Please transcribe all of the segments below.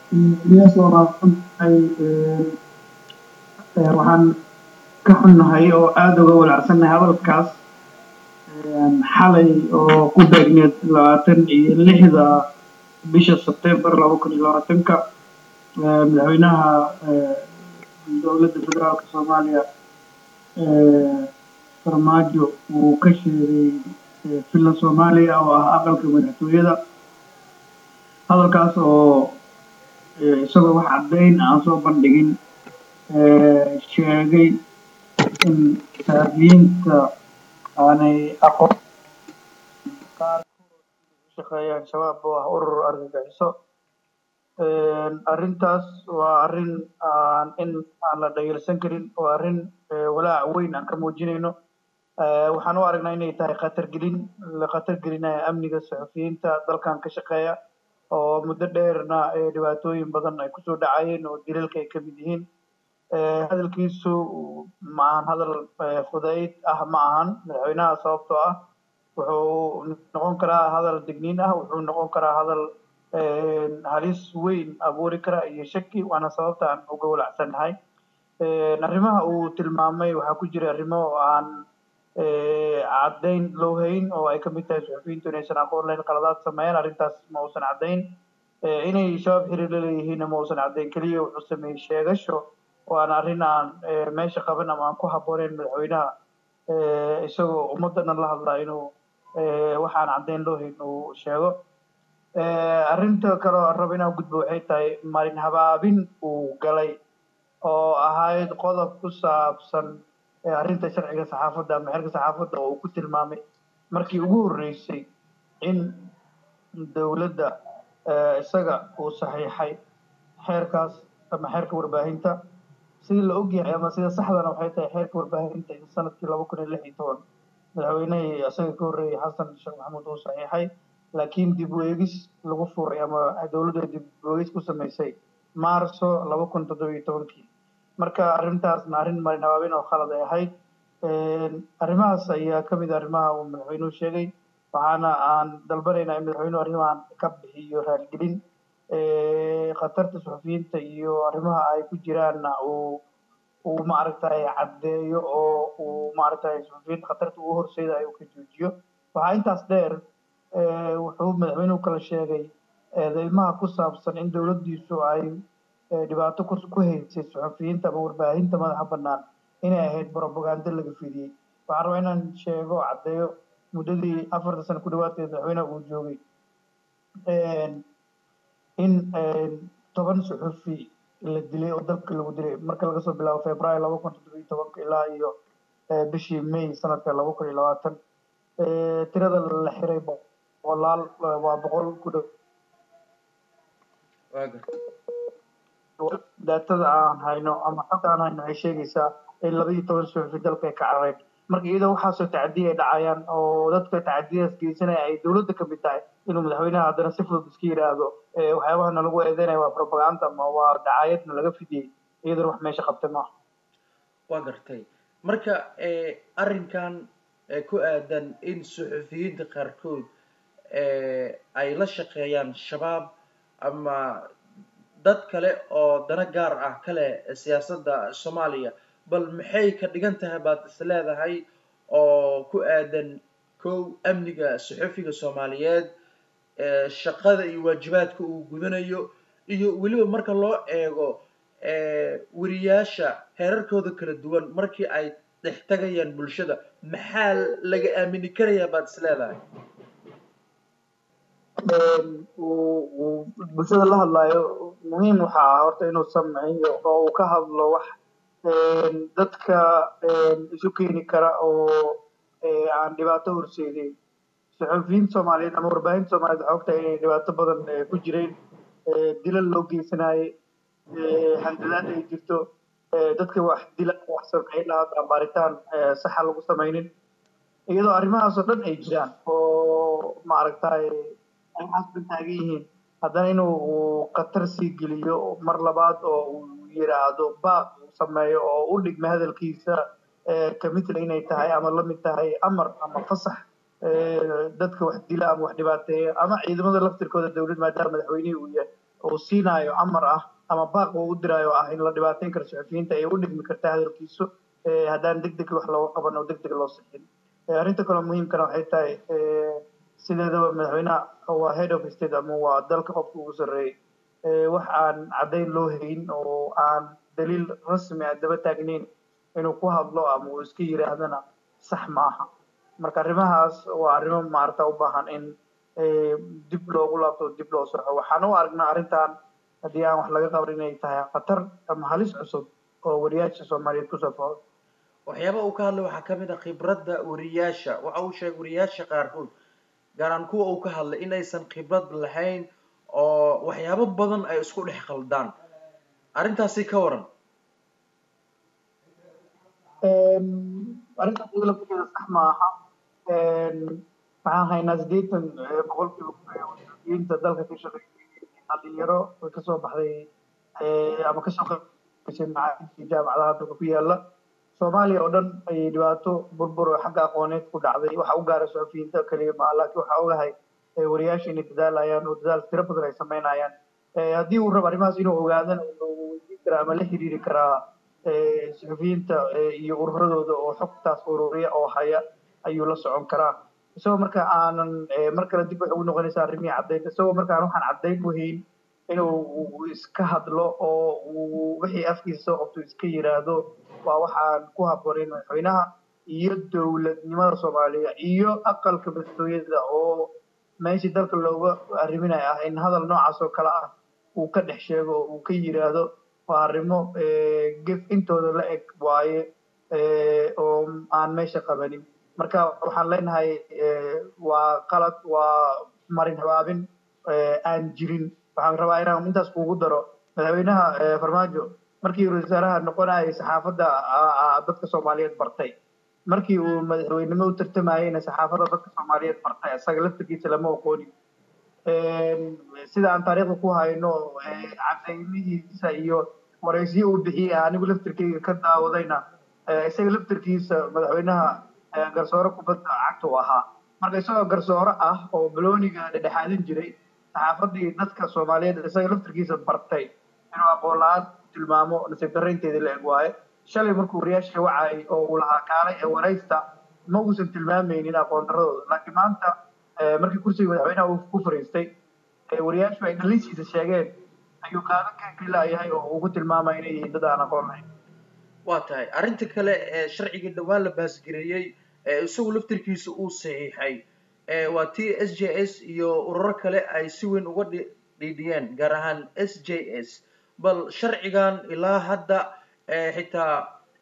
Ilyas waa mahadsan tahay waxaan ka xunnahay oo aada uga walaacsannahay hadalkaas xalay oo ku beegneed labaatan iyo lixda bisha Sebtembar laba kun iyo labaatanka madaxweynaha dowladda federaalka Soomaaliya farmaajo uu ka sheegay filan Soomaaliya oo ah aqalka madaxtooyada hadalkaas oo isagoo wax caddayn aan soo bandhigin sheegay in saxafiyiinta aanay aqoon qaarkood u shaqeeyaan shabaab oo ah urur argagixiso arrintaas waa arrin aan in aan la dhayalsan karin waa arrin walaac weyn aan ka muujinayno waxaan u aragnaa inay tahay khatar gelin la khatar gelinayo amniga saxafiyiinta dalkan ka shaqeeya oo muddo dheerna dhibaatooyin badan ay kusoo dhacayeen oo dilalka ay ka mid yihiin hadalkiisu ma ahan hadal fudayd ah ma ahan madaxweynaha sababtoo ah wuxuu noqon karaa hadal digniin ah wuxuu noqon karaa hadal halis weyn abuuri kara iyo shaki waana sababta aan uga walacsannahay arrimaha uu tilmaamay waxaa ku jira arrimo aan caddayn loo hayn oo ay ka mid tahay suxufiyiintu inaysan aqoon lahayn qaladaad sameeyaan arrintaas ma uusan caddayn inay shabaab xiriir la leeyihiinna ma uusan caddayn keliya wuxuu sameeyey sheegasho waana arrin aan meesha qaban ama aan ku habbooneyn madaxweynaha isagoo ummadana la hadlaa inuu waxaan caddayn loo hayn uu sheego arrinta kale oo aan rabo inaan gudbo waxay tahay marin habaabin uu galay oo ahayd qodob ku saabsan arrinta sharciga saxaafadda ama xeerka saxaafadda oo uu ku tilmaamay markii ugu horreysay in dowladda isaga uu saxiixay xeerkaas ama xeerka warbaahinta sidii la ogyahay ama sida saxdana waxay tahay xeerka warbaahinta in sanadkii laba kun iyo lix iyo toban madaxweynihii isaga ka horreeyay xasan sheekh maxamuud uu saxiixay laakiin dib u eegis lagu furay ama dowladda dib u eegis ku samaysay maarso laba kun toddoba iyo tobankii marka arrintaasna arrin marin habaabin oo khalad ay ahayd arrimahaas ayaa ka mid ah arrimaha uu madaxweynuhu sheegay waxaana aan dalbanaynaa in madaxweynuhu arrimahan ka bixiyo raaligelin khatarta suxufiyiinta iyo arrimaha ay ku jiraanna uu uu maaragtay caddeeyo oo uu maaragtay suxufiyiinta khatarta uu horseeda ay ka joojiyo waxaa intaas dheer wuxuu madaxweynuhu kala sheegay eedeymaha ku saabsan in dowladdiisu ay dhibaato ku haysay suxufiyiinta ama warbaahinta madaxa bannaan inay ahayd propaganda laga fidiyey waxaan rabaa inaan sheego caddeeyo muddadii afarta sano ku dhawaadkeed madaxweynaha uu joogay in toban suxufi la dilay oo dalka lagu dilay marka laga soo bilaabo februaayo laba kun toddoba iyo tobanka ilaa iyo bishii may sanadka laba kun iyo labaatan tirada la xiray boqolaal waa boqol ku dhow daatada aan hayno ama xogta aan hayno waxay sheegaysaa in laba iyo toban suxufi dalka ay ka carareen marka iyadoo waxaasoo tacadiya ay dhacayaan oo dadka tacadiyadaas geysanaya ay dowladda ka mid tahay inuu madaxweynaha haddana si fudud iska yidhaahdo waxyaabahana lagu eedeynaya waa propaganda ama waa dacaayadna laga fidiyey iyadana wax meesha qabtay maaha waa gartay marka arrinkan ku aadan in suxufiyiinta qaarkood ay la shaqeeyaan shabaab ama dad kale oo dana gaar ah kale siyaasadda soomaaliya bal maxay ka dhigan tahay baad is leedahay oo ku aadan kow amniga suxufiga soomaaliyeed shaqada iyo waajibaadka uu gudanayo iyo weliba marka loo eego weriyaasha heerarkooda kala duwan markii ay dhex tagayaan bulshada maxaa laga aamini karayaa baad is leedahay bulshada la hadlayo muhiim waxa ah horta inuu sameeyo oo uu ka hadlo wax dadka isu keeni kara oo aan dhibaato horseedeyn suxufiyiinta soomaaliyeed ama warbaahinta soomaaliyeed waxaa ogtahay inay dhibaato badan ku jireen dilal loo geysanayay handadaad ay jirto dadka wax dila wax sameey lahaa baaritaan saxa lagu samaynin iyadoo arrimahaasoo dhan ay jiraan oo maaragtay ay xasban taagan yihiin haddana inuu khatar sii geliyo mar labaad oo uu yiraahdo baaq uu sameeyo oo u dhigma hadalkiisa kamidna inay tahay ama lamid tahay amar ama fasax dadka wax dila ama wax dhibaateeya ama ciidamada laftirkooda dowlad maadaama madaxweynihii uu yahay uu siinaayo amar ah ama baaq uu u diraayo ah in la dhibaateyn karo suxufiyiinta ay u dhigmi karta hadalkiisu haddaan deg deg wax looga qaban oo deg deg loo sixin arrinta kaloo muhiimkana waxay tahay sideedaba madaxweynaha waa head of state ama waa dalka qofka ugu sarreeyey wax aan caddayn loo hayn oo aan daliil rasmi ah daba taagnayn inuu ku hadlo ama uu iska yiraahdana sax ma aha marka arrimahaas waa arrimo maarata u baahan in dib loogu laabto dib loo soxo waxaan u aragnaa arrintan haddii aan wax laga qaban inay tahay khatar ama halis cusub oo wariyaasha soomaaliyeed kusoo fodo waxyaaba uu ka hadlay waxaa ka mid ah khibradda wariyaasha waxa uu sheegay wariyaasha qaarkood gaaraan kuwa uu ka hadlay in aysan khibrad lahayn oo waxyaabo badan ay isku dhex khaldaan arrintaasi ka waran arrintaas iyada laftigeeda sax ma aha waxaan haynaa siddeetan boqolkiiba wasiiriyiinta dalka ka shaqeeyay dhalinyaro way kasoo baxday ama kasoo qaybgashay macaahidkii jaamacadaha dalka ku yaala soomaaliya oo dhan ayay dhibaato burbur oo xagga aqooneed ku dhacday waxa u gaara suxufiyiinta keliya ma laakiin waxaa ogahay wariyaasha inay dadaalayaan oo dadaal tiro badan ay samaynayaan haddii uu rabo arrimahaas inuu ogaadana wuxuu weydiin karaa ama la xiriiri karaa suxufiyiinta iyo ururadooda oo xogtaas ururiya oo haya ayuu la socon karaa isagoo marka aanan mar kale dib waxay ugu noqonaysaa arrimihii caddayn isagoo markaan waxaan caddayn u hayn inuu iska hadlo oo uu wixii afkiisa soo qabto iska yiraahdo waa waxaan ku habboonayn madaxweynaha iyo dowladnimada soomaaliya iyo aqalka madaxtooyada oo meeshii dalka looga arriminayo ah in hadal noocaas oo kale ah uu ka dhex sheego oo uu ka yiraahdo waa arrimo gef intooda la eg waaye oo aan meesha qabanin marka waxaan leenahay waa qalad waa marin habaabin aan jirin waxaan rabaa inaan intaas kuugu daro madaxweynaha farmaajo markii ra-iisul wasaaraha noqonayay saxaafadda dadka soomaaliyeed bartay markii uu madaxweynimo u tartamayeyna saxaafadda dadka soomaaliyeed bartay isaga laftirkiisa lama aqoonin sida aan taariikhda ku hayno cadaymihiisa iyo waraysiyo uu bixiyey anigu laftirkeyga ka daawadayna isaga laftirkiisa madaxweynaha garsoore kubadda cagta u ahaa marka isagoo garsoore ah oo balooniga dhedhexaadin jiray saxaafaddii dadka soomaaliyeed isaga laftirkiisa bartay inuu aqoon la-aan tilmaamo nasiib darraynteedii la eg waaye shalay markuu wariyaasha wacay oo uu lahaa kaalay ee waraysta ma uusan tilmaamaynin aqoon darradooda laakiin maanta markii kursiga madaxweynaha uu ku fariistay wariyaashu ay dhalinsiisa sheegeen ayuu qaadan ka kelilayahay oo ugu tilmaamaya inay yihiin dad aan aqoon lahayn waa tahay arrinta kale ee sharcigii dhowaan la baasgareeyey ee isagu laftirkiisa uu saxiixay waa t s j s iyo ururo kale ay si weyn uga dhiidhiyeen gaar ahaan s j s bal sharcigan ilaa hadda xitaa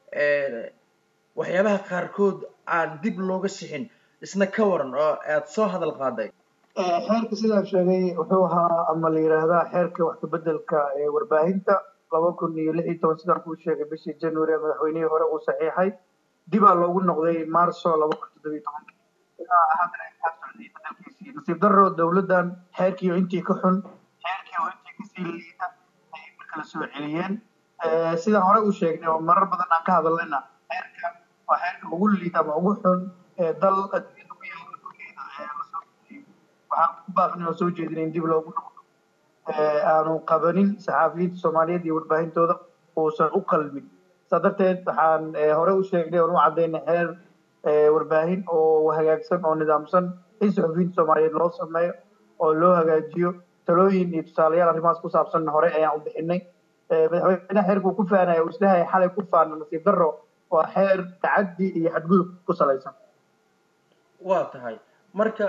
waxyaabaha qaarkood aan dib looga sixin isna ka waran oo aad soo hadal qaaday xeerka sidaan sheegay wuxuu ahaa ama la yidhaahdaa xeerka wax kabeddelka ee warbaahinta laba kun iyo lix iyo toban sidaan kuu sheegay bishii january ee madaxweynihii hore uu saxiixay dibaa loogu noqday marso laba kun toddobiyo tobanki ilaa haddana kaa socday beddelkiisii nasiib darro dowladdan xeerkii oo intii ka xun xeerkii oo intii kasii liita ayay markala soo celiyeen sidaan hore u sheegnay oo marar badan aan ka hadalnayna xeerka waa xeerka ugu liita ama ugu xun ee dal adduunyada ku yaala dhulkeeda ee lasoo waxaan ku baaqnay oo soo jeedinay in dib loogu noqdo aanu qabanin saxaafiyiinta soomaaliyeed iyo warbaahintooda uusan u qalmin saa darteed waxaan hore u sheegnay oon u caddaynay xeer warbaahin oo hagaagsan oo nidaamsan in saxufiyiinta soomaaliyeed loo sameeyo oo loo hagaajiyo talooyin iyo tusaalayaal arrimahaas ku saabsan hore ayaan u bixinay madaxweynaha xeerkuu ku faanaya uu islehay xalay ku faana nasiib darro waa xeer tacaddi iyo xadgudub ku salaysan waa tahay marka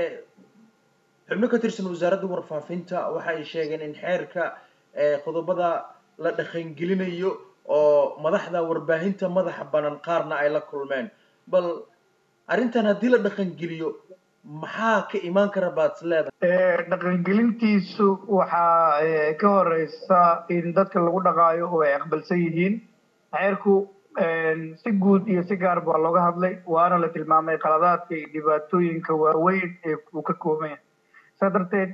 xubno ka tirsan wasaaradda warfaafinta waxa ay sheegeen in xeerka qodobada la dhaqangelinayo oo madaxda warbaahinta madaxa banan qaarna ay la kulmeen bal arrintan haddii la dhaqangeliyo maxaa ka imaan kara baad leedahay dhaqangelintiisu waxaa ka horeysa in dadka lagu dhaqaayo oo ay aqbalsan yihiin xeerku si guud iyo si gaar baa looga hadlay waana la tilmaamay qaladaadka iyo dhibaatooyinka waaweyn ee uu ka kooban yahay saa darteed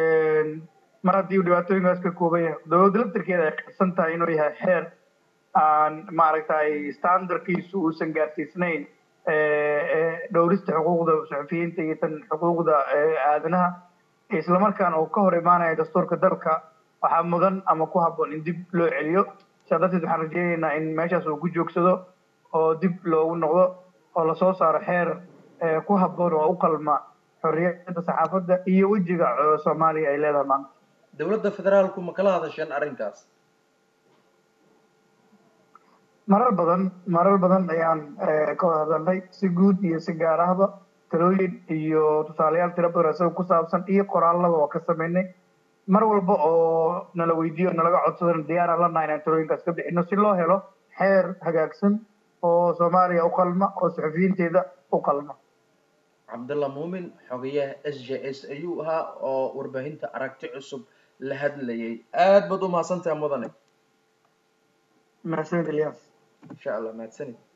mar haddii uu dhibaatooyinkaas ka kooban yahay dowladda laftirkeeda ay qirsan tahay inuu yahay xeer aan maaragtay standardkiisu uusan gaarsiisnayn dhowrista xuquuqda suxufiyiinta iyo tan xuquuqda aadanaha islamarkaana uu ka hor imaanaya dastuurka dalka waxaa mudan ama ku habboon in dib loo celiyo sidaa darteed waxaan rajeynaynaa in meeshaas uu ku joogsado oo dib loogu noqdo oo lasoo saaro xeer ku habboon oo u qalma xorriyadda saxaafadda iyo wejiga soomaaliya ay leedahay maanta dowladda federaalku ma kala hadasheen arrinkaas marar badan marar badan ayaan ka wada hadalnay si guud iyo si gaar ahba talooyin iyo tusaalayaal tiro badan isaga ku saabsan iyo qoraallaba waa ka sameynay mar walba oo nala weydiiyo nalaga codsadana diyaaraan la nahay inaan talooyinkaas ka bixino si loo helo xeer hagaagsan oo soomaaliya u qalma oo saxufiyiinteeda u qalma cabdalla muumin xogayaha s j s ayuu ahaa oo warbaahinta aragti cusub la hadlayay aad baad u mahadsantahay mudane mahadsanid ilyas insha allah mahadsanid